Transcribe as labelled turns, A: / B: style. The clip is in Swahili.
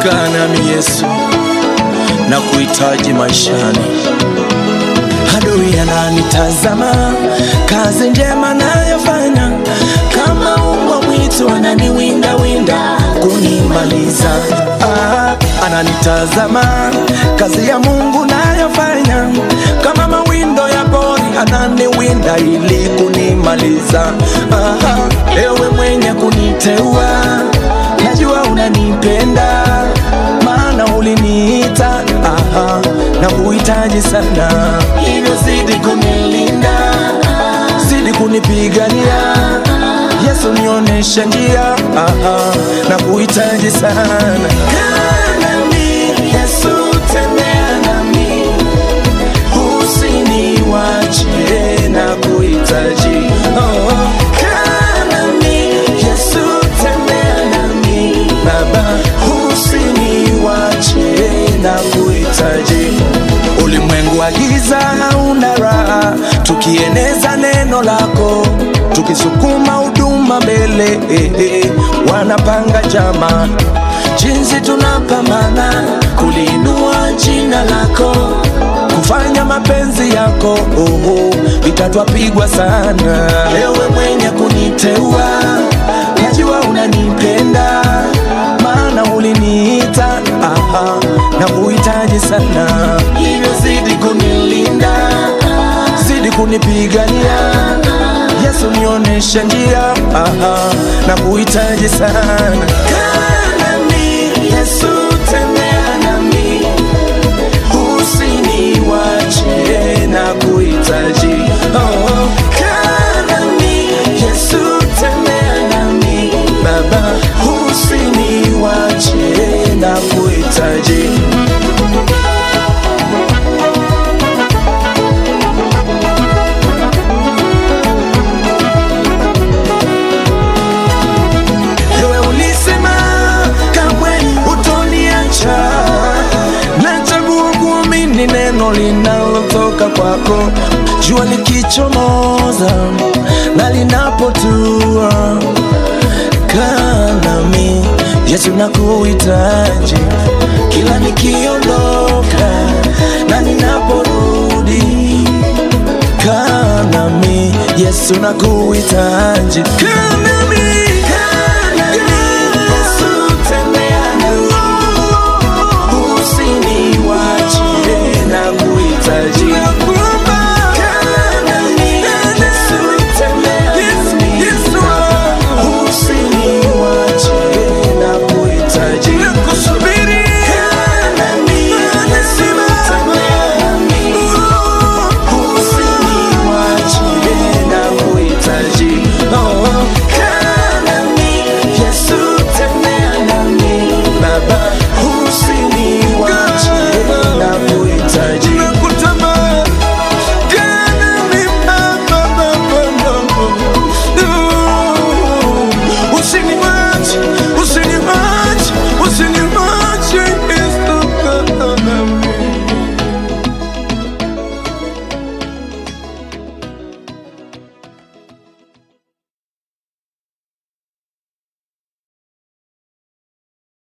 A: kaa nami Yesu, na kuhitaji maishani. Adui ananitazama, kazi njema nayofanya, kama umbwa mwitu ananiwinda winda kunimaliza. Ah, ananitazama, kazi ya Mungu nayofanya, kama mawindo ya pori ananiwinda ili kunimaliza. Ah, ewe mwenye kuniteua, najua unanipenda maana uliniita aha, na kuhitaji sana, hivyo zidi kunilinda, zidi kunipigania Yesu, nionyeshe njia aha, na kuhitaji sana. Kaa nami Yesu, tembea nami, usiniwache na kuhitaji oh. Kaa nami Yesu, tembea nami Baba, usiniwache na kuhitaji. Ulimwengu wa giza hauna raha, tukieneza neno lako, tukisukuma huduma mbele, eh, eh, wanapanga jama, jinsi tunapambana kuliinua jina lako, kufanya mapenzi yako, oh, oh, vita twapigwa sana. Ewe mwenye kuniteua, najua unanipenda maana uliniita aha, na kuhitaji sana, hivyo zidi kunilinda, zidi kunipigania Yesu, nionyeshe njia aha, na kuhitaji sana. Kaa nami Yesu, tembea nami, usiniwache na kuhitaji oh. Kaa nami Yesu, tembea nami Baba, usiniwache na kuhitaji Ewe ulisema kamwe hutoniacha, nachagua kuamini neno linalotoka kwako, jua likichomoza na linapotua. Kaa nami Yesu, nakuhitaji kila nikiondoka na ninaporudi. Kaa nami Yesu, nakuhitaji. Kaa nami